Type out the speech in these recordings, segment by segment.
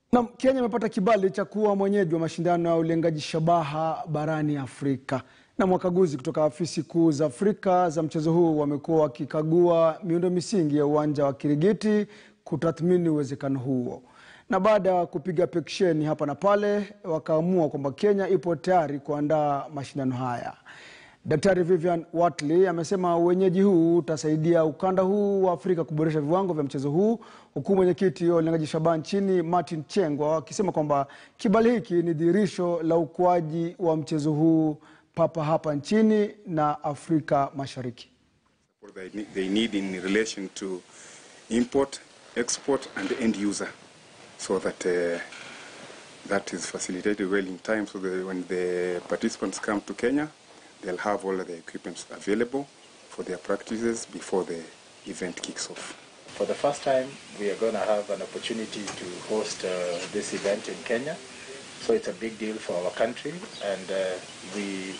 Na Kenya imepata kibali cha kuwa mwenyeji wa mashindano ya ulengaji shabaha barani Afrika. Na wakaguzi kutoka afisi kuu za Afrika za mchezo huu wamekuwa wakikagua miundo misingi ya uwanja wa Kirigiti kutathmini uwezekano huo. Na baada ya kupiga peksheni hapa na pale, wakaamua kwamba Kenya ipo tayari kuandaa mashindano haya. Daktari Vivian Watley amesema uwenyeji huu utasaidia ukanda huu wa Afrika kuboresha viwango vya mchezo huu, huku mwenyekiti wa ulengaji shabaha nchini Martin Chengwa akisema kwamba kibali hiki ni dhihirisho la ukuaji wa mchezo huu papa hapa nchini na Afrika Mashariki. what they need, they need in relation to import, export, and end user, so that uh, that is facilitated well in time. So that when the participants come to Kenya, they'll have all of the equipment available for their practices before the event kicks off. For the first time, we are going to have an opportunity to host uh, this event in Kenya. So it's a big deal for our country, and uh, we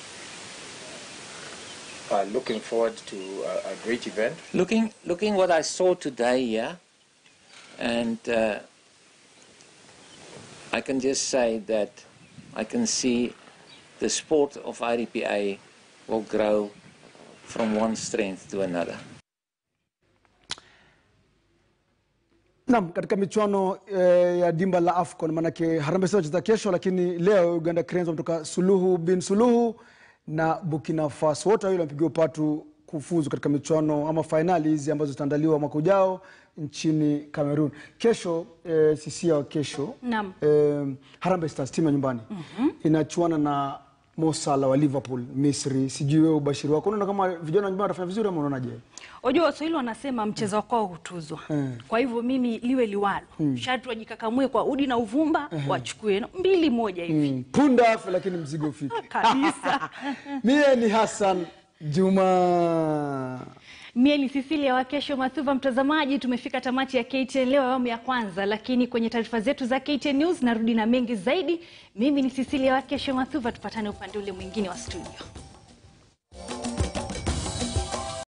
are looking forward to a, a great event. Looking, looking what I saw today here, and uh, I can just say that I can see the sport of IDPA will grow from one strength to another. Naam, katika michuano eh, ya dimba la AFCON maanake Harambee Stars wacheza kesho, lakini leo Uganda Cranes wametoka Suluhu bin Suluhu na Burkina Faso, wote wawili wamepigiwa upatu kufuzu katika michuano ama fainali hizi ambazo zitaandaliwa mwaka ujao nchini Cameroon. Kesho eh, sisia wa kesho Naam. eh, Harambee Stars timu ya nyumbani inachuana na Mo Salah wa Liverpool Misri. Sijui wewe ubashiri wako unaona kama vijana wa nyumbani watafanya vizuri ama unaonaje? Wajua Waswahili wanasema mchezo wa kwao hutuzwa. Kwa hivyo mimi liwe liwalo, sharti wajikakamue kwa udi na uvumba, wachukue mbili moja hivi Mm, punda afe lakini mzigo ufike. kabisa. Mie ni Hassan Juma. Mie ni Cecilia wa kesho Mathuva. Mtazamaji, tumefika tamati ya KTN leo awamu ya kwanza, lakini kwenye taarifa zetu za KTN News narudi na mengi zaidi. Mimi ni Cecilia wa kesho Mathuva, tupatane upande ule mwingine wa studio.